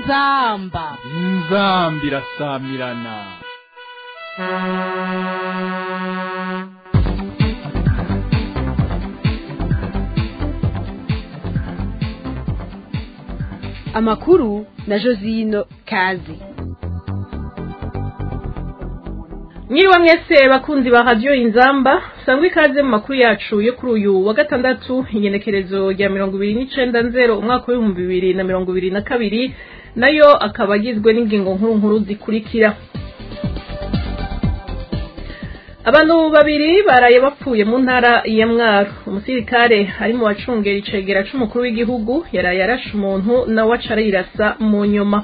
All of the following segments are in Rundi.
inzamba inzamba irasamirana amakuru na josino kazi mwiriwe mwese bakunzi ba radiyo inzamba sangwa ikaze mu makuru yacu yo kuri uyu wa gatandatu ingenekerezo rya mirongo ibiri n'icenda nzero umwaka w'ibihumbi bibiri na mirongo ibiri na kabiri nayo akaba agizwe n'ingingo nkuru nkuru zikurikira abantu babiri baraye bapfuye mu ntara ya mwaro umusirikare ari mu bacungera icegera c'umukuru w'igihugu yaraye arashe umuntu nawe aca arirasa mu nyuma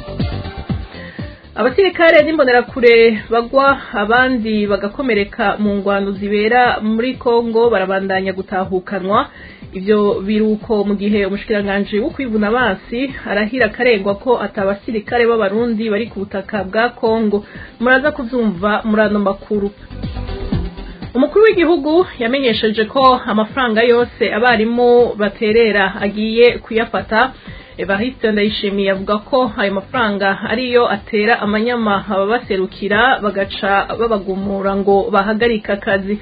abasirikare n'imbonerakure bagwa abandi bagakomereka mu ngwano zibera muri kongo barabandanya gutahukanwa ivyo biruko mu gihe umushikiranganji wo kwivuna abansi arahira akarengwa ko atabasirikare b'abarundi bari ku butaka bwa kongo muraza kuvyumva muri ano makuru umukuru w'igihugu yamenyesheje ko amafaranga yose abarimu baterera agiye kuyafata evariste ndayishimiye avuga ko ayo mafaranga ariyo atera amanyama ababaserukira bagaca babagumura ngo bahagarike akazi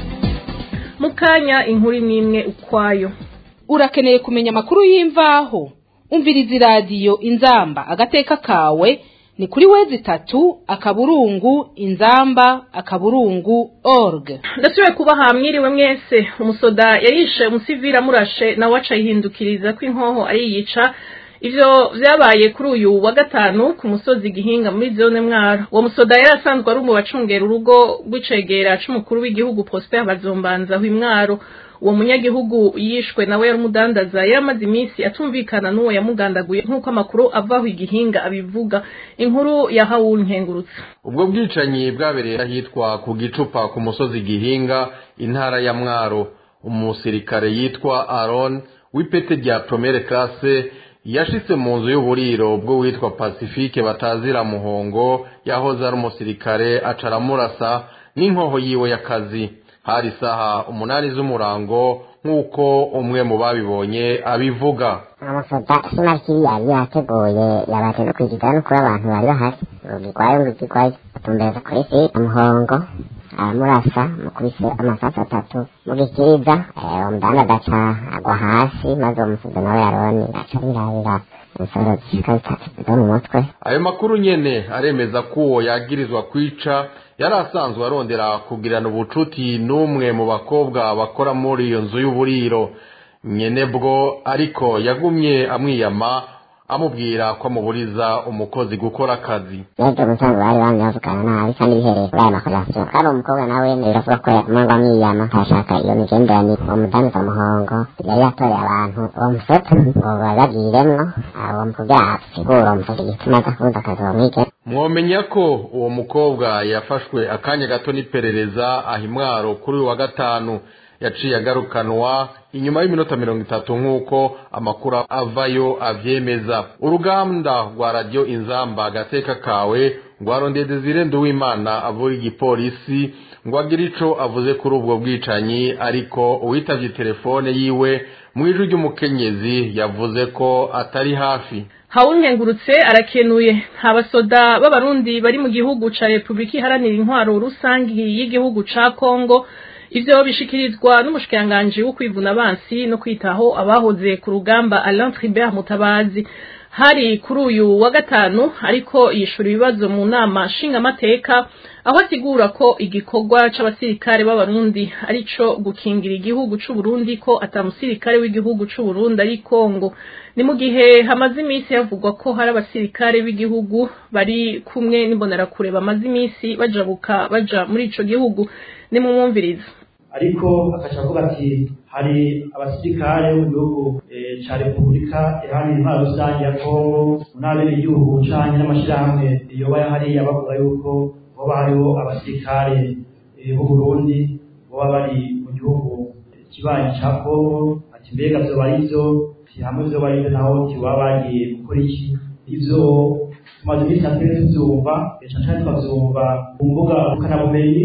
mu kanya inkuru imwe imwe ukwayo urakeneye kumenya amakuru y'imvaho umviriza iradiyo inzamba agateka kawe ni kuri wezi itatu akaburungu inzamba akaburungu org ndasubiye kubaha mwiriwe mwese umusoda yayishe umusivili amurashe nawe aca yihindukiriza ko inkoho ariyica ivyo vyabaye kuri uyu wa gatanu ku musozi gihinga muri zone mwaro uwo musoda yari asanzwe ari mu bacungera urugo rw'icegera c'umukuru w'igihugu prosper bazombanza w'imwaro uwo munyagihugu yishwe nawe yari umudandaza yari amaze iminsi atumvikana n'uwo yamugandaguye nk'uko amakuru avaho igihinga abivuga inkuru ya hawul nkengurutse ubwo bwicanyi bwabereye ahitwa ku gicupa ku musozi gihinga intara ya mwaro umusirikare yitwa aron w'ipete rya promere classe yashitse mu nzu y'uburiro bwo witwa pacifique batazira muhongo yahoze ari umusirikare aca aramurasa n'inkoho yiwe y'akazi hari isaha umunani z'umurango nk'uko umwe mu babibonye abivuga amafoto sima kiriya yateguye yabaje no kwigiza no kuba abantu bari bahari urugigwayo urugigwayo atumbereza kuri si umuhongo aramurasa mukubise amasasu atatu mugikiriza umudanda agaca agwa hasi maze uwo musozi nawe yaroni aca arirabira insoro zishika zitatu zo mu mutwe ayo makuru nyene aremeza ko uwo yagirizwa kwica yari asanzwe arondera kugirana ubucuti n'umwe mu bakobwa bakora muri iyo nzu y'uburiro nyene bwo ariko yagumye amwiyama amubwira ko amuburiza umukozi gukora akazi n'ibyo musanzwe bari bamye bavugana nabi kandi bihereye kuri aya makorasiyo kandi umukobwa nawe biravuga ko umengo amwiyama ntashaka iyo migenderanire uwo mudandaza muhongo yari yatoreye abantu uwo musoto ngo babagiremwo uwo mukobwa asigura uwo musoto igituma aza kubuza akazi bamwige mwomenya ko uwo mukobwa yafashwe akanya gato n'iperereza aha imwaro kuri uyu wa gatanu yaciye agarukanwa inyuma y'iminota mirongo itatu nk'uko amakuru avayo avyemeza uruganda rwa radiyo inzamba agateka kawe rwarondeye desire nduwimana avura igipolisi ngo agire ico avuze kuri ubwo bwicanyi ariko uwitavye telefone yiwe mu ijwi ry'umukenyezi yavuze ko atari hafi hawunkengurutse arakenuye nta basoda b'abarundi bari mu gihugu ca repubulika iharanira intwaro rusangi y'igihugu ca kongo ivyo bishikirizwa n'umushikiranganji wo kwivuna abansi no kwitaho abahoze ku rugamba Alain Tribert Mutabazi hari kuri uyu wa gatanu ariko yishura ibibazo mu nama nshingamateka aho asigura ko igikorwa c'abasirikare b'abarundi arico gukingira igihugu c'u Burundi ko atamusirikare w'igihugu c'u Burundi ari Kongo ni mu gihe hamaze iminsi havugwa ko hari abasirikare b'igihugu bari kumwe n'imbonerakure bamaze iminsi bajabuka baja muri ico gihugu ni mu mwumviriza ariko akaca avuga ati hari abasirikare mu gihugu ca repubulika iharanira intwaro rusange ya kongo n'abene igihugu canke n'amashirahamwe yoba hariya bavuga yuko hoba hariho abasirikare b'u burundi boba bari mu gihugu kibanyi ca kongo ati mbega vyoba ari vyo hamwe vyoba ari vyo naho tiwaba bagiye gukora iki ivyo tumaze iminsi atari tuvyumva cane cane tukavyumva ku mbuga ngurukanabumenyi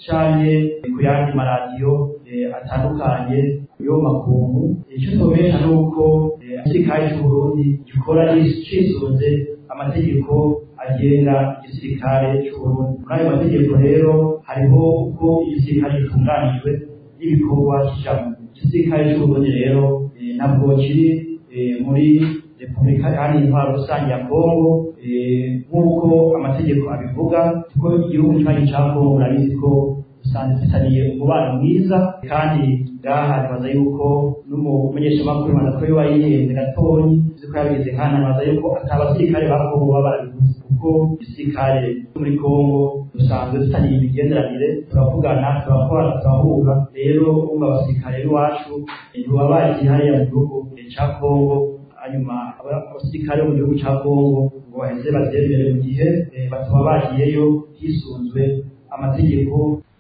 canke ku yandi maradiyo atandukanye yo makungu icyo tubesha ni uko igisirikare c'uburundi gikora cisunze amategeko agenga igisirikare c'uburundi muri ayo mategeko rero hariho uko igisirikare gitunganijwe n'ibikorwa kijamwo igisirikare c'uburundi rero ntabwo kiri muri repubulika kandi intwaro rusange ya kongo nk'uko amategeko abivuga kuko igihugu kibanyi ca kongo murabizi ko dusanzwe dufitaniye umubano mwiza kandi ngaha nibaza yuko n'umumenyeshamakuru imaze ko yoba yihenze gatonyi uzi ko yabigize nkana nibaza yuko ata basirikare ba kongo baba barabivuze kuko igisirikare muri kongo dusanzwe dufitaniye imigenderanire turavugana turakorana turahura rero umva abasirikare b'iwacu ntibaba bagiye hariya mu gihugu ca kongo hanyuma abasirikare bo mu gihugu ca kongo ngo baheze bavyemere mu gihe bataba bagiyeyo hisunzwe amategeko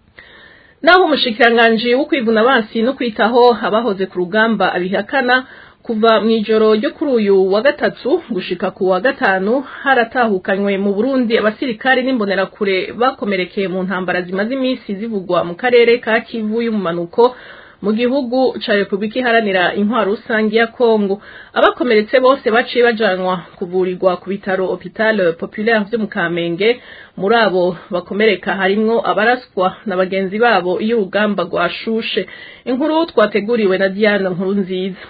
naho umushikiranganji wo kwivuna abansi no kwitaho abahoze ku rugamba abihakana kuva mu ijoro ryo kuri uyu wa gatatu gushika ku wa gatanu haratahukanywe mu Burundi abasirikare n'imbonerakure bakomerekeye mu ntambara zimaze iminsi zivugwa mu karere ka Kivu y'umumanuko mu gihugu ca Republika Iharanira Intwaro Rusangi ya Kongo abakomeretse bose baciye bajanwa kuvurirwa ku bitaro Hopital Populaire vyo mu Kamenge muri abo bakomereka harimwo abaraswa na bagenzi babo iyo urugamba rwashushe inkuru twateguriwe na Diana Nkuru nziza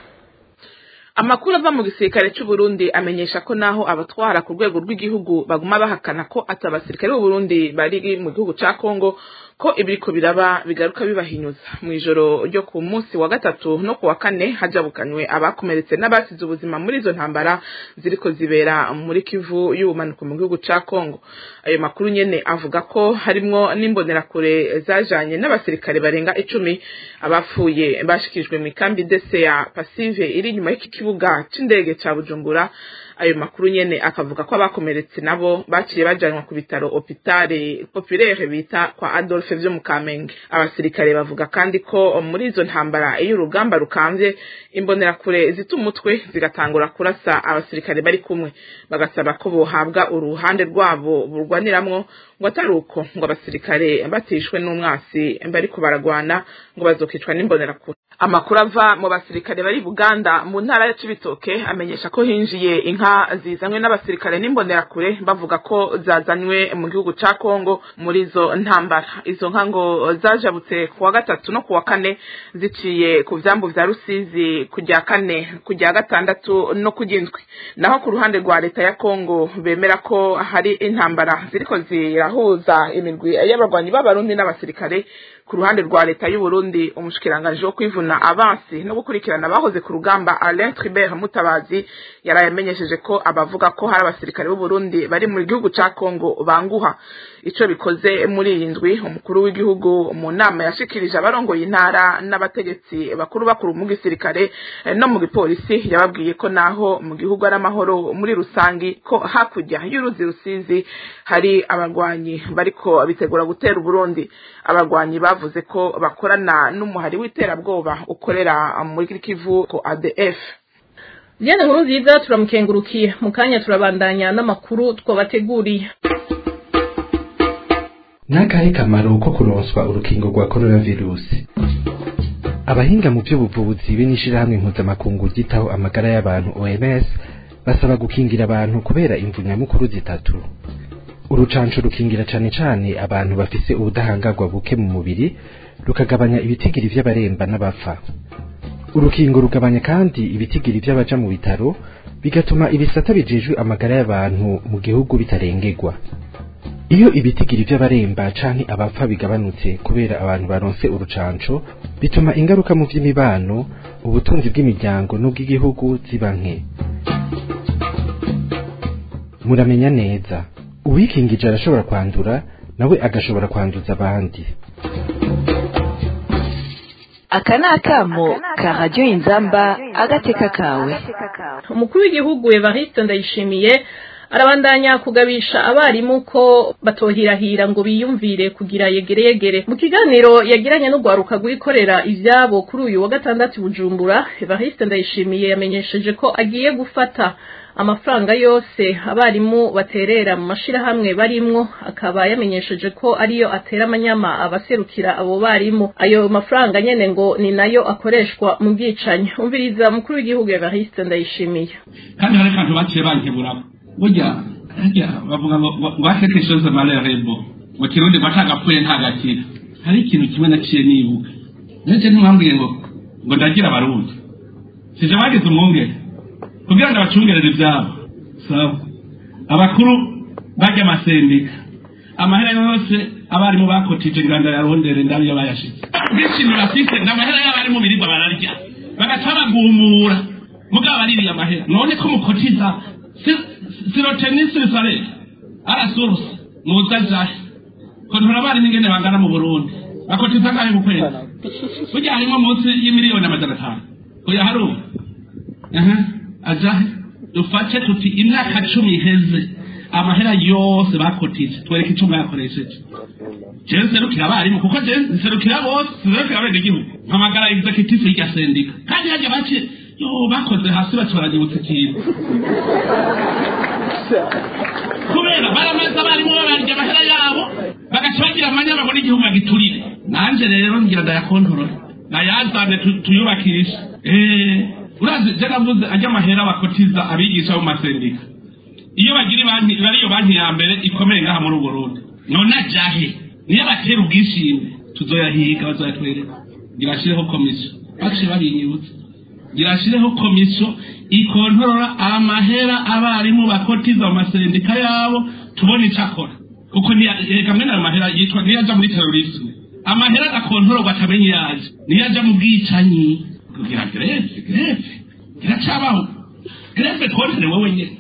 amakuru ava mu gisirikare cy'u Burundi amenyesha ko naho abatwara ku rwego rw'igihugu baguma bahakana ko ati abasirikare b'u Burundi bari mu gihugu ca Kongo ko ibiriko biraba bigaruka bibahinyuza mu ijoro ryo ku munsi wa gatatu no ku wa kane hajabukanywe abakomeretse n'abasize ubuzima muri izo ntambara ziriko zibera muri Kivu y'ubumanuko mu gihugu ca Kongo ayo makuru nyene avuga ko harimwo n'imbonerakure zajanye n'abasirikare barenga icumi abapfuye bashikirijwe mu ikambi dese ya Pasive iri inyuma y'iki kibuga c'indege ca Bujumbura ayo makuru nyene akavuga ko abakomeretse nabo baciye bajanwa ku bitaro hopitale populaire bita kwa Adolphe vyo mu Kamenge abasirikare bavuga kandi ko muri izo ntambara iyo urugamba rukamvye imbonerakure zita umutwe zigatangura kurasa abasirikare bari kumwe bagasaba ko bohabwa uruhande rwabo burwaniramwo ngo atari uko ngo abasirikare batishwe n'umwasi bariko baragwana ngo bazokicwa n'imbonerakure amakuru ava mu basirikare bari Buganda mu ntara ya Cibitoke amenyesha ko hinjiye inka zizanywe n'abasirikare n'imbonerakure bavuga ko zazanywe mu gihugu ca Kongo muri izo ntambara izo nka ngo zajabutse ku wa gatatu no ku wa kane ziciye ku vyambu vya Rusizi kujya kane kujya gatandatu no kujindwi naho ku ruhande rwa leta ya Kongo bemera ko hari intambara ziriko zirahuza imirwi y'abarwanyi b'abarundi n'abasirikare ku ruhande rwa leta y'u Burundi umushikiranganje wo kwivuna abansi no gukurikirana abahoze ku rugamba Alain Tribert Mutabazi yarayamenyesheje ko abavuga ko hari abasirikare b'u Burundi bari mu gihugu ca Kongo banguha ico bikoze muri iyi ndwi umukuru w'igihugu mu nama yashikirije abarongoye intara n'abategetsi bakuru bakuru mu gisirikare no mu gipolisi yababwiye ko naho mu gihugu ari amahoro muri rusangi ko hakurya y'uruzi rusizi hari abarwanyi bariko bitegura gutera Burundi abarwanyi bavuze ko bakorana n'umuhari w'iterabwoba ukorera muri Kivu ko ADF Diana nkuru nziza turamukengurukiye mu kanya turabandanya n'amakuru twabateguriye n'akahe kamaro ko kuronswa urukingo rwa coronavirusi abahinga mu by'ubuvuzi be n'ishirahamwe mpuzamakungu ryitaho amagara y'abantu OMS basaba gukingira abantu kubera imvu nyamukuru zitatu urucanco rukingira cane cane abantu bafise ubudahangarwa buke mu mubiri rukagabanya ibitigiri vy'abaremba n'abapfa urukingo rugabanya kandi ibitigiri vy'abaja mu bitaro bigatuma ibisata bijejwe amagara y'abantu mu gihugu bitarengerwa iyo ibitigiri vy'abaremba canke abapfa bigabanutse kubera abantu baronse urucanco bituma ingaruka mu vy'imibano ubutunzi bw'imiryango n'ubw'igihugu ziba nke muramenya neza uwikingije arashobora kwandura nawe agashobora kwanduza abandi aka ni akamo ka radiyo inzamba agateka kawe umukuru w'igihugu Evariste Ndayishimiye arabandanya kugabisha abarimu ko batohirahira ngo biyumvire kugira yegere yegere mu kiganiro yagiranye n'urwaruka rwikorera ivyabo kuri uyu wa gatandatu bujumbura Evariste Ndayishimiye yamenyesheje ko agiye gufata amafaranga yose abarimu baterera mu mashirahamwe barimwo akaba yamenyesheje ko ariyo atera amanyama abaserukira abo barimu ayo mafaranga nyene ngo ni nayo akoreshwa mu bwicanyi umviriza umukuru w'igihugu Evariste Ndayishimiye kandi hari akantu baciye bankeburamo burya harya bavuga ngo wakeke chose malerebo mu kirundi ngo atagapfuye ntagakira hari ikintu kimwe naciye nibuka ndetse ntimwambwiye ngo ngo ndagira abarundi sije bagize umwungere kugira ngo abacungerere ibyabo sawa abakuru bajya amasendika amahera yose abarimu bakotije inganda ya rondere ndabiyo bayashize bishimye bafite n'amahera y'abarimu birirwa bararya bagaca bagumura mugabo baririye amahera none ko mukotiza sirotenisi risarere arasuruse muza jahe kontora abarimu ingene bangana mu burundi bakotiza ngahe mu kwezi burya harimo munsi y'imiliyoni amajana atanu oya haruba aha ajahe dufate tuti imyaka cumi iheze amahera yose bakotije twereke icyo mwakoresheje jewe nserukira abarimu kuko jewe nserukira bose nserukira abene igihugu mpamagara executive y'irya sendika kandi hajya bake yo bakoze hasi baca baragibutsa ikintu kubera baramaze abarimu babarya amahera yabo bagaca bagira amanya babona igihugu bagiturire nanje rero ngira ndayakontorora nayazane tuyubakishe urazi je navuze ajya amahera bakotiza abigisha mu masendika iyo bagira banki bariyo banki ya mbere ikomeye ngaha muri Burundi none ajahe niyo batera ubwishime tuzoyahiga bazoyatwereka girashireho komisiyo baciye babinyibutsa girashireho komisiyo ikontorora amahera abarimu bakotiza mu masendika yabo tubone icyo akora kuko kamwe n'ayo mahera yitwa niyo aja muri terorisme amahera agakontororwa atamenye yaje niyo aja mu bwicanyi kugira greve greve kiracabaho greve twonere wowe nyene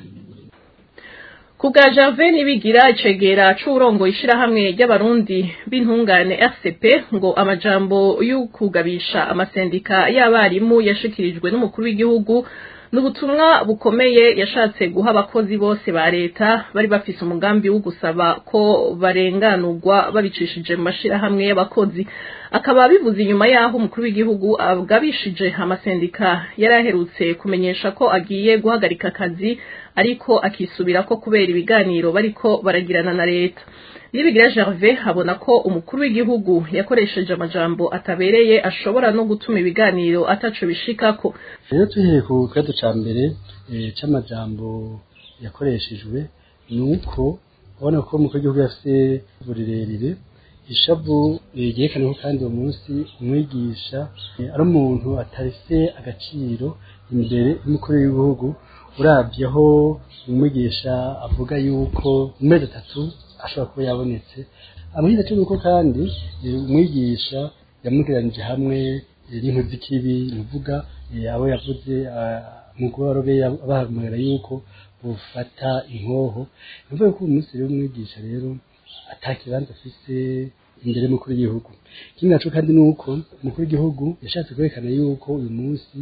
kubwa Jave nibigira icegera c'urongo ishirahamwe ry'abarundi b'intungane RCP ngo amajambo y'ukugabisha amasendika y'abarimu yashikirijwe n'umukuru w'igihugu n'ubutumwa bukomeye yashatse guha abakozi bose ba leta bari bafise umugambi wo gusaba ko barenganurwa babicishije mu mashirahamwe y'abakozi akaba bivuze inyuma y'aho umukuru w'igihugu agabishije amasendika yari aherutse kumenyesha ko agiye guhagarika akazi ariko akisubira ko kubera ibiganiro bariko baragirana na leta nibigira Gervais abona ko umukuru w'igihugu yakoresheje amajambo atabereye ashobora no gutuma ibiganiro ataco bishikako rero tuhereye ku kibazo ca mbere c'amajambo yakoreshejwe ni uko ubona ko umukuru w'igihugu yafise uburirerire ishavu ryerekana ko kandi uwo munsi umwigisha ari umuntu atarese agaciro imbere y'umukuru w'igihugu urabye aho umwigisha avuga yuko mu mezi atatu ashobora kuba yabonetse amahirwe cyo nuko kandi umwigisha yamugeranije hamwe n'inkozi z'ikibi nuvuga abo yavuze mugorobe bahamagara yuko bufata inkoho nuvuga ko uyu munsi rero umwigisha rero atakibanza afise imbere y'umukuru w'igihugu ikindi naco kandi ni uko umukuru w'igihugu yashatse kwerekana yuko uyu munsi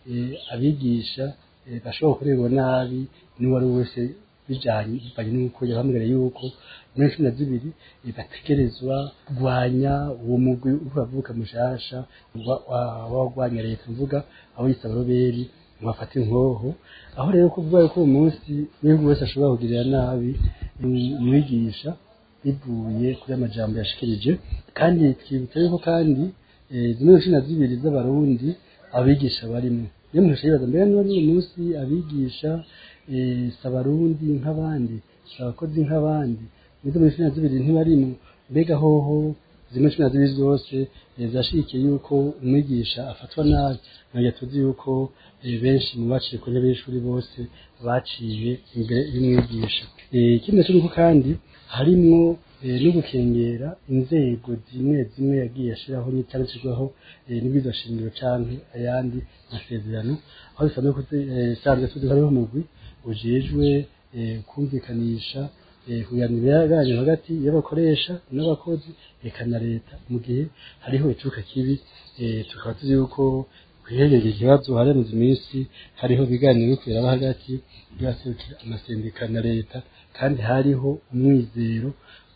abigisha bashobora gukorerwa nabi n'uwo ari we wese bijanye bivanye n'uko yahamagara yuko muri cumi na zibiri bategerezwa kurwanya uwo mugwi uravuka mushasha wagwanya leta mvuga aho yisaba roberi mwafata inkoho aho rero kuvuga ko uyu munsi n'igihugu wese ashobora kugirira nabi umwigisha bivuye kuri amajambo yashikirije kandi twibutsa yuko kandi zimwe cumi na zibiri z'abarundi abigisha barimo iyo umuntu yibaza mbere niba n'uyu munsi abigisha si abarundi nk'abandi si abakozi nk'abandi nizo muri cumi na zibiri ntibarimo mbega hoho zimwe cumi na zibiri zose zashikiye yuko umwigisha afatwa nabi ntabwo tuzi yuko benshi mu baciye ku ntebe y'ishuri bose baciye imbere y'umwigisha ikindi nacyo nuko kandi harimwo no gukengera inzego zimwe zimwe yagiye ashyiraho n'icyandikirwaho n'ibwirizwa shingiro canke ayandi masezerano aho bisanzwe kusanzwe tuzi hariho umugwi ujejwe kumvikanisha kuganira ibiganiro hagati y'abakoresha n'abakozi eka na leta mu gihe hariho icuka kibi tukaba tuzi yuko kwiherera ikibazo haramaze iminsi hariho ibiganiro bikwiraba hagati y'abaserukira amasendika na leta kandi hariho umwizero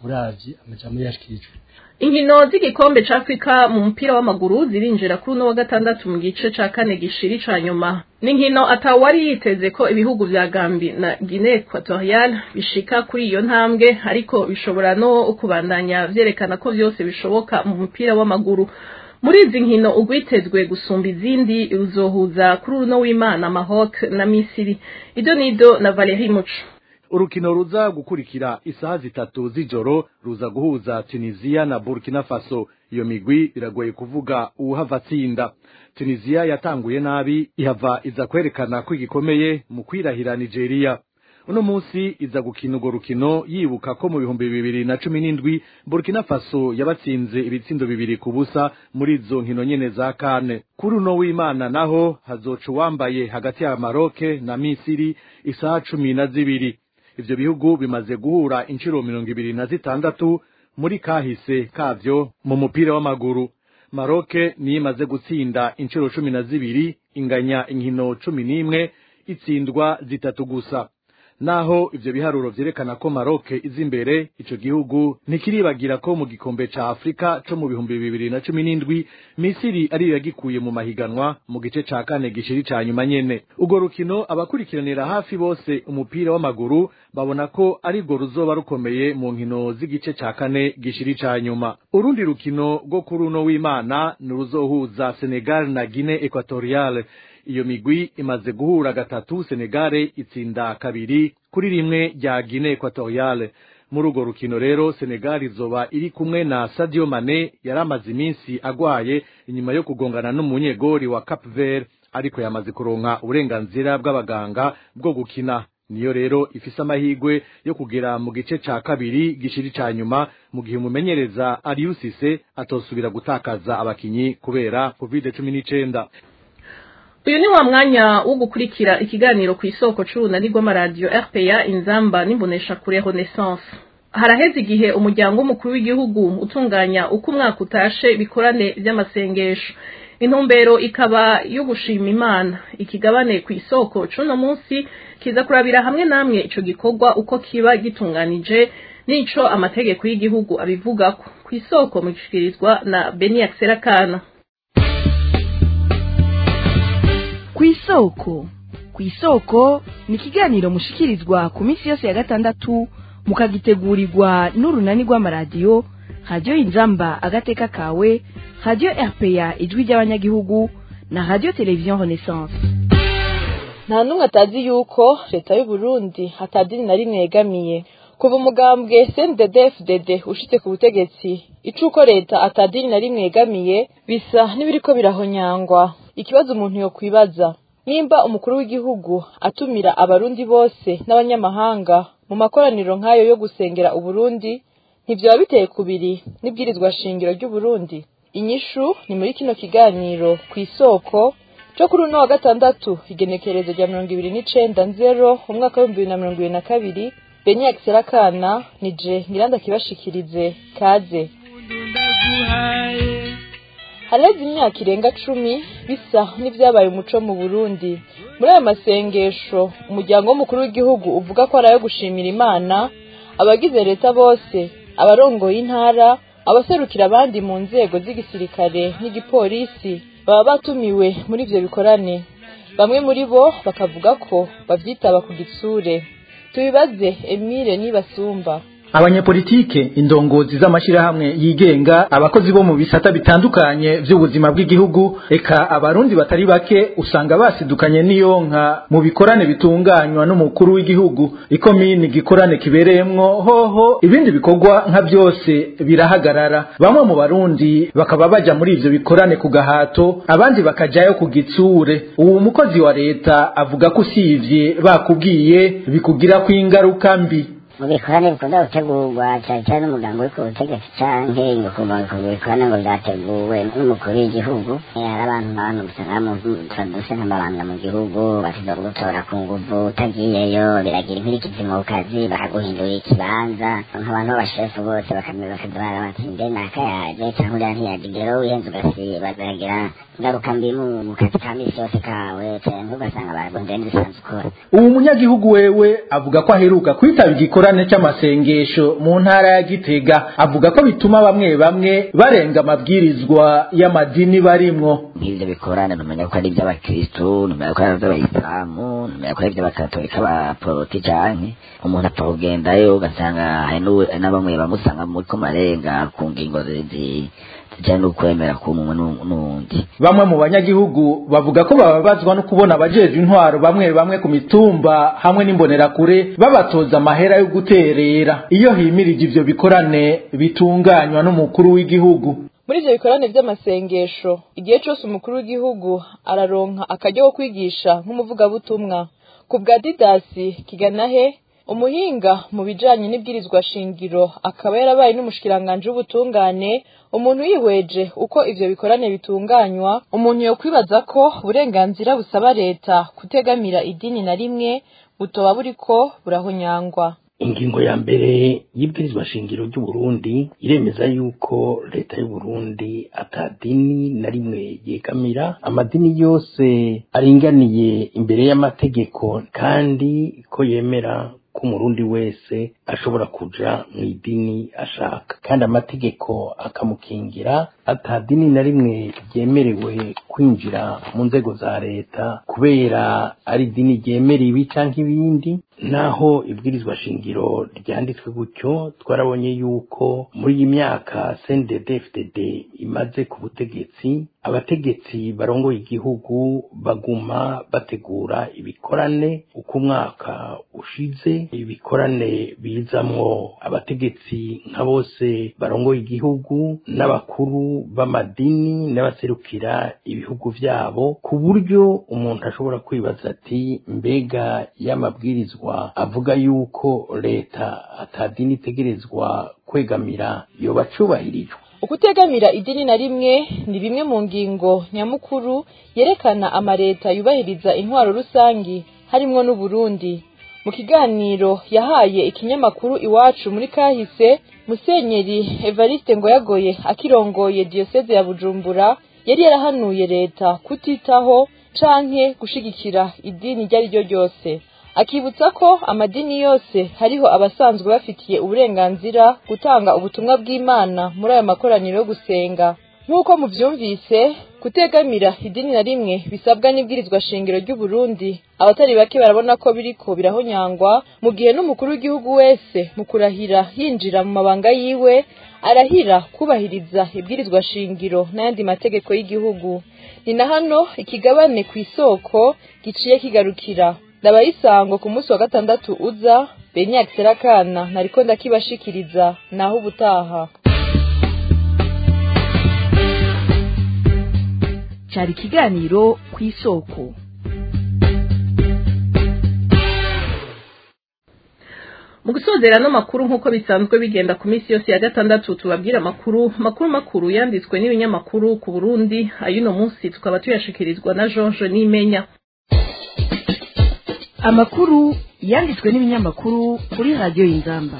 uravye amajambo yashikirijwe inkino z'igikombe ca Afrika mu mupira w'amaguru zirinjira kuri uno wa gatandatu mu gice ca kane gishiri ca nyuma n'inkino atawari yiteze ko ibihugu vya Gambi na Guinea Equatorial bishika kuri iyo ntambwe ariko bishobora no kubandanya vyerekana ko vyose bishoboka mu mupira w'amaguru muri izi nkino ugwitezwe gusumba izindi ruzohuza kuri uno w'Imana Maroc na Misiri ido nido na Valerie Muco urukino ruza gukurikira isaha zitatu z'ijoro ruza guhuza tunisiya na burkina faso iyo migwi biragoye kuvuga uwuhava atsinda tunisiya yatanguye nabi ihava iza kwerekana ko igikomeye mu kwirahira nigeria uno munsi iza gukina urwo rukino yibuka ko mu bihumbi bibiri na cumi n'indwi burkina faso yabatsinze ibitsindo bibiri ku busa muri izo nkino nyene za kane kuri uno w'imana naho hazoca uwambaye hagati ya maroke na misiri isaha cumi na zibiri ivyo bihugu bimaze guhura inshuro mirongo ibiri na zitandatu muri kahise kavyo mu mupira w'amaguru maroke niyo imaze gutsinda inshuro cumi na zibiri inganya inkino cumi n'imwe itsindwa zitatu gusa naho ivyo biharuro vyerekana ko maroke iza imbere ico gihugu ntikiribagira ko mu gikombe ca afurika co mu bihumbi bibiri na cumi n'indwi misiri ariyo yagikuye mu mahiganwa mu gice ca kane gishiri ca nyuma nyene urwo rukino abakurikiranira hafi bose umupira w'amaguru babona ko arirwo ruzoba rukomeye mu nkino z'igice ca kane gishiri ca nyuma urundi rukino rwo kuri uno w'imana ni uruzohuza senegal na guine equatoriale iyo migwi imaze guhura gatatu senegare itsinda kabiri kuri rimwe rya guine equatoriale muri urwo rukino rero senegal izoba iri kumwe na sadio mane yari amaze iminsi agwaye inyuma yo kugongana n'umunyegori wa cap vert ariko yamaze kuronka uburenganzira bw'abaganga bwo gukina niyo rero ifise amahigwe yo kugera mu gice ca kabiri gishiri ca nyuma mu gihe umumenyereza ariusise atosubira gutakaza abakinyi kubera covid cumi n'icenda uyu ni wa mwanya wo gukurikira ikiganiro ku isoko c'urunani rw'amaradiyo rpa inzamba n'imbonesha kure renaissance haraheze igihe umuryango w'umukuru w'igihugu utunganya uko umwaka utashe bikorane vy'amasengesho intumbero ikaba yo gushima imana ikigabane ku isoko c'uno munsi kiza kurabira hamwe namwe ico gikorwa uko kiba gitunganije n'ico amategeko y'igihugu abivugako ku isoko mushikirizwa na beni akserakana kw'isoko kw'isoko ni ikiganiro mushikirizwa ku minsi yose ya gatandatu mukagitegurirwa n'urunani rw'amaradiyo radiyo inzamba agateka kawe radiyo rpa ijwi ry'abanyagihugu na radiyo televiziyo renaissance nta n'umwe atazi yuko leta y'u Burundi hatadini na rimwe yegamiye kuva umugambwe CNDD-FDD ushitse ku butegetsi icuko leta atadini na rimwe yegamiye bisa n'ibiriko birahonyangwa ikibazo umuntu yo kwibaza nimba umukuru w'igihugu atumira abarundi bose n'abanyamahanga mu makoraniro nk'ayo yo gusengera uburundi ntivyoba biteye kubiri n'ibwirizwa shingiro ry'uburundi inyishu ni muri kino kiganiro ku isoko cyo kuri uno wa gatandatu igenekerezo rya mirongo ibiri n'icenda nzero umwaka w'ibihumbi bibiri na mirongo ibiri na kabiri beni akiserakana ni je ngiranda kibashikirize kaze hareze imyaka irenga cumi bisa n'ivyabaye umuco mu burundi muri ayo masengesho umuryango w'umukuru w'igihugu uvuga ko ari ayo gushimira imana abagize leta bose abarongoye intara abaserukira abandi mu nzego z'igisirikare n'igipolisi baba batumiwe muri ivyo bikorane bamwe muri bo bakavuga ko bavyitaba ku gitsure tubibaze emile nibasumba abanyepolitike indongozi z'amashirahamwe yigenga abakozi bo mu bisata bitandukanye vy'ubuzima bw'igihugu eka abarundi batari bake usanga basidukanye n'iyonka mu bikorane bitunganywa n'umukuru w'igihugu ikomini gikorane kibereyemwo hoho ibindi bikorwa nka byose birahagarara bamwe mu barundi bakaba baja muri ivyo bikorane ku gahato abandi bakajayo ku gitsure uwo mukozi wa leta avuga ko usivye bakubwiye bikugirako ingaruka mbi mu bikorane bikunda gutegurwa cyane cyane n'umuganga uri ku butegetsi canke ku bikorane ngo vyateguwe n'umukuru w'igihugu hari abantu nk'abantu usanga duse nk'amabanga mu gihugu bashobora kugutora ku nguvu utagiyeyo biragira inkurikizi mu kazi bakaguhindurira ikibanza nk'abantu b'abashefu bose bakaza bara bati mbe nakayaje canke uriya ntiyaje rero wihenze ugasiba biragira ingaruka mbi mu kazi ka misi yose kawe canke ugasanga baragondeye n'ibisanzwe ukora ubu munyagihugu wewe avuga ko aheruka kwitaba igikora gikorane c'amasengesho mu ntara ya Gitega avuga ko bituma bamwe bamwe barenga amabwirizwa y'amadini barimwo nk'ivyo bikorane numenya ko ari ivy'abakristu numenya ko ari ivy'abayisilamu numenya ko ari ivy'abakatolika abaporoti canke umuntu apfa kugendayo ugasanga hari n'abamwe bamusanga muriko marenga ku ngingo zijanye n'ukwemera k'umwe n'uwundi bamwe mu banyagihugu bavuga ko bababazwa no kubona abajejwe intwaro bamwe bamwe ku mitumba hamwe n'imbonerakure babatoza amahera yo guterera iyo himirije ivyo bikorane bitunganywa n'umukuru w'igihugu muri ivyo bikorane vy'amasengesho igihe cose umukuru w'igihugu araronka akaryo ko kwigisha nk'umuvugabutumwa ku bwa didasi kiganahe umuhinga mu bijanye n'ibwirizwa shingiro akaba yarabaye n'umushikiranganji w'ubutungane umuntu yihweje uko ivyo bikorane bitunganywa umuntu yokwibaza ko uburenganzira busaba leta kutegamira idini na rimwe butoba buriko burahonyangwa ingingo ya mbere y'ibwirizwa shingiro ry'uburundi iremeza yuko leta y'uburundi atadini na rimwe yegamira amadini yose aringaniye imbere y'amategeko kandi ko yemera ko umurundi wese ashobora kuja mu idini ashaka kandi amategeko akamukingira atadini na rimwe ryemerewe kwinjira mu nzego za leta kubera ari idini ryemera ibi canke ibindi naho ibwirizwa shingiro ryanditswe gutyo twarabonye yuko muri iyi myaka CNDD-FDD imaze ku butegetsi abategetsi barongoye igihugu baguma bategura ibikorane uko umwaka ushize ibikorane bizamwo abategetsi nka bose barongoye igihugu n'abakuru b'amadini n'abaserukira ibihugu vyabo ku buryo umuntu ashobora kwibaza ati mbega y'amabwirizwa avuga yuko leta atadini itegerezwa kwegamira yoba cubahirijwe ukutegamira idini na rimwe ni bimwe mu ngingo nyamukuru yerekana amareta yubahiriza intwaro rusangi harimwo n'uburundi mu kiganiro yahaye ikinyamakuru iwacu muri kahise musenyeri evariste ngoyagoye akirongoye diyoseze ya bujumbura yari yarahanuye leta kutitaho canke gushigikira idini iryo ari ryo ryose akibutsa ko amadini yose hariho abasanzwe bafitiye uburenganzira gutanga ubutumwa bw'imana muri ayo makoraniro yo gusenga nk'uko muvyumvise kutegamira idini na rimwe bisabwa n'ibwirizwa shingiro ry'uburundi abatari bake barabona ko biriko birahonyangwa mu gihe n'umukuru w'igihugu wese mu kurahira yinjira mu mabanga yiwe arahira kubahiriza ibwirizwa shingiro n'ayandi mategeko y'igihugu ni na hano ikigabane ku isoko giciye kigarukira ndabayisango ku munsi wa gatandatu uza benyak serakana nariko ndakibashikiriza naho ubutaha cyari ikiganiro ku isoko mu gusozera no makuru nk'uko bisanzwe bigenda ku minsi yose ya gatandatu tubabwira amakuru makuru makuru yanditswe n'ibinyamakuru ku burundi ay'uno munsi tukaba tuyashikirizwa na george n'imenya amakuru yanditswe n'ibinyamakuru kuri radiyo y'ingamba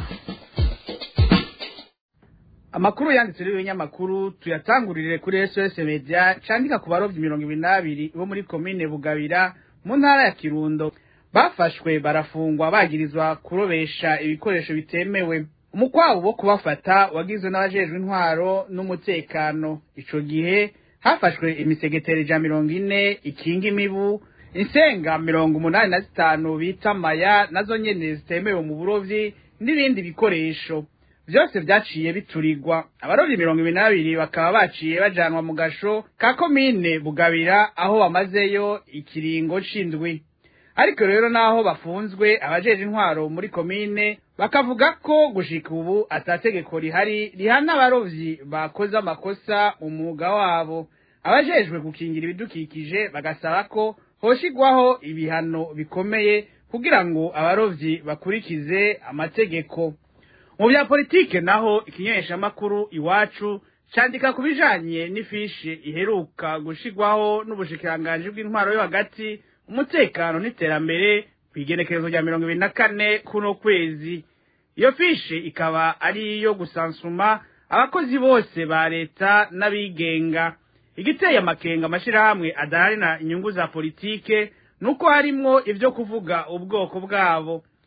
amakuru yanditswe n'ibinyamakuru tuyatangurire kuri sos media candika ku barovyi mirongo ibiri n'abiri bo muri komine bugabira mu ntara ya kirundo bafashwe barafungwa bagirizwa kurobesha ibikoresho bitemewe umukwabu wo kubafata wagizwe n'abajejwe intwaro n'umutekano ico gihe hafashwe imisegeteri ija mirongo ine ikinga imibu insenga mirongo umunani na zitanu bita maya nazo nyene zitemewe mu burovyi n'ibindi bikoresho vyose vyaciye biturirwa abarovyi mirongo ibiri n'abiri bakaba baciye bajanwa mu gasho ka komine bugabira aho bamazeyo ikiringo c'indwi ariko rero naho bafunzwe abajeje intwaro muri komine bakavuga ko gushika ubu atategeko rihari rihana abarovyi bakoze amakosa mu mwuga wabo abajejwe gukingira ibidukikije bagasaba ko hoshigwaho ibihano bikomeye kugira ngo abarovyi bakurikize amategeko mu bya politike naho ikinyeshamakuru iwacu candika ku bijanye n'ifishe iheruka gushigwaho n'ubushikiranganji bw'intwaro yo hagati umutekano n'iterambere kw'igenekerezo rya mirongo ibiri na kane kuno kwezi iyo fishe ikaba ari iyo gusansuma abakozi bose ba leta n'abigenga igiteye amakenga amashirahamwe adaharina inyungu za politike nuko harimwo ivyo kuvuga ubwoko bwabo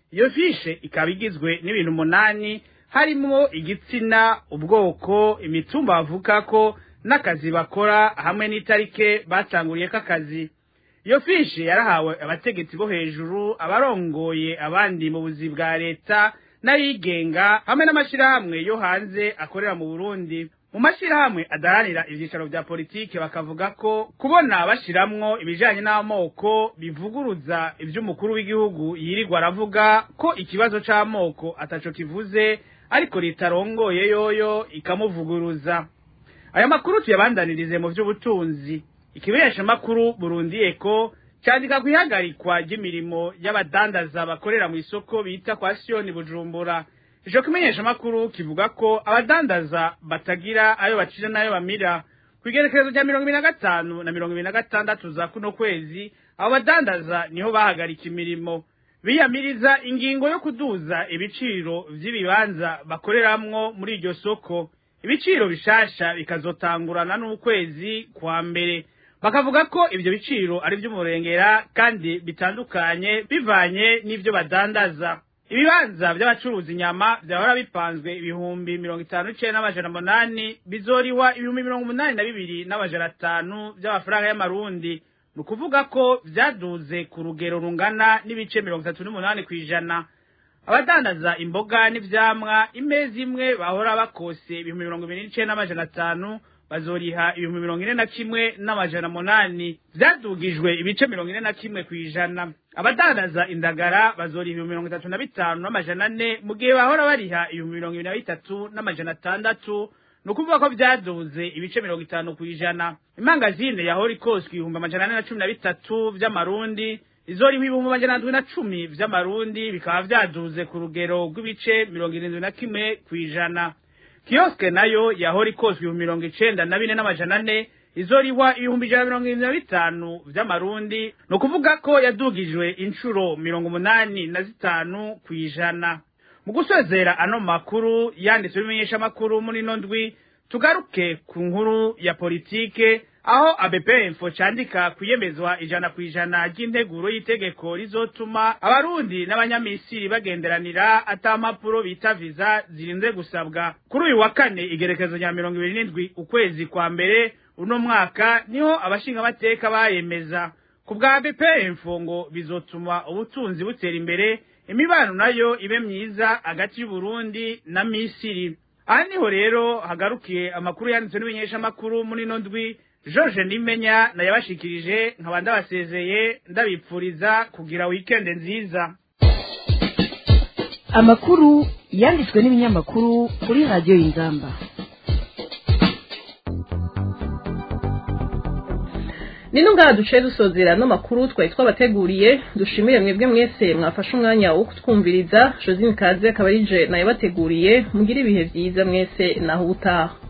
iyo fishe ikaba igizwe n'ibintu umunani harimwo igitsina ubwoko imitumba bavukako n'akazi bakora hamwe n'itarike batanguriyeko akazi iyo fishe yarahawe abategetsi bo hejuru abarongoye abandi mu buzi bwa leta n'ayigenga hamwe n'amashyirahamwe yo hanze akorera mu burundi mu mashyirahamwe adaharanira ibyicaro bya politiki bakavuga ko kubona bashiramwo ibijanye n'amoko bivuguruza ivy'umukuru w'igihugu yirirwa aravuga ko ikibazo c'amoko ataco kivuze ariko ritarongoye yoyo ikamuvuguruza aya makuru tuyabandanirize mu vy'ubutunzi ikimenyesha makuru Burundi Eko candika kwihagarikwa ry'imirimo y'abadandaza bakorera mu isoko bita kwa Sioni Bujumbura ico kimenyesha makuru kivuga ko abadandaza batagira ayo bacira nayo bamira kwigerekerezo rya mirongo ibiri na gatanu na mirongo ibiri na gatandatu za kuno kwezi abo badandaza niho bahagarika imirimo biyamiriza ingingo yo kuduza ibiciro vy'ibibanza bakoreramwo muri iryo soko ibiciro bishasha bikazotangurana n'ukwezi kwa mbere bakavuga ko ivyo biciro ari vy'umurengera kandi bitandukanye bivanye n'ivyo badandaza ibibanza vy'abacuruza inyama vyahora bipanzwe ibihumbi mirongo itanu n'icenda n'amajana munani bizoriwa ibihumbi mirongo umunani na bibiri n'amajana atanu vy'amafaranga y'amarundi ni ukuvuga ko vyaduze ku rugero rungana n'ibice mirongo itatu n'umunani kw'ijana abadandaza imboga n'ivyamwa imeza imwe bahora bakose ibihumbi mirongo ibiri n'icenda n'amajana atanu bazoriha ibihumbi mirongo ine na kimwe n'amajana munani vyadugijwe ibice mirongo ine na kimwe kw'ijana abadandaza indagara bazoriha ibihumbi mirongo itatu na bitanu n'amajana ane mu gihe bahora bariha ibihumbi mirongo ibiri na bitatu n'amajana atandatu ni ukuvuga ko vyaduze ibice mirongo itanu kw'ijana imangazine yahora ikoswe ibihumbi amajana ane na cumi na bitatu vy'amarundi izoriha ibihumbi amajana ndwi na cumi vy'amarundi bikaba vyaduze ku rugero rw'ibice mirongo irindwi na kimwe kw'ijana kiyoske nayo yahora ikozwe ibihumbi mirongo icenda na bine n'amajana ane izorihwa ibihumbi ijana mirongo irindwi na bitanu vy'amarundi ni ukuvuga ko yadugijwe incuro mirongo umunani na zitanu kw'ijana mu gusozera ano makuru yanditswe bimenyesha amakuru muri ino ndwi tugaruke ku nkuru ya politike aho abepfo candika kwiyemezwa ijana ku ijana ry'integuro y'itegeko rizotuma abarundi n'abanyamisiri bagenderanira ata mpapuro bita viza zirinze gusabwa kuri uyu wa kane igerekezo rya mirongo ibiri n'indwi ukwezi kwa mbere uno mwaka niho abashingamateka bayemeza ku bwa bepfo ngo bizotuma ubutunzi butera imbere imibano nayo ibe myiza hagati y'uburundi na misiri aha niho rero hagarukiye amakuru yanditswe n'ibimenyeshamakuru muri ino ndwi George Nimenya nayabashikirije nkaba ndabasezeye ndabipfuriza kugira weekend nziza amakuru yanditswe n'ibinyamakuru kuri radiyo y'ingamba nino ngaha duce dusozera no makuru twari twabateguriye dushimire mwebwe mwese mwafashe umwanya wo kutwumviriza josine kaze akaba ari je nayo bateguriye mugire ibihe byiza mwese naho ubutaha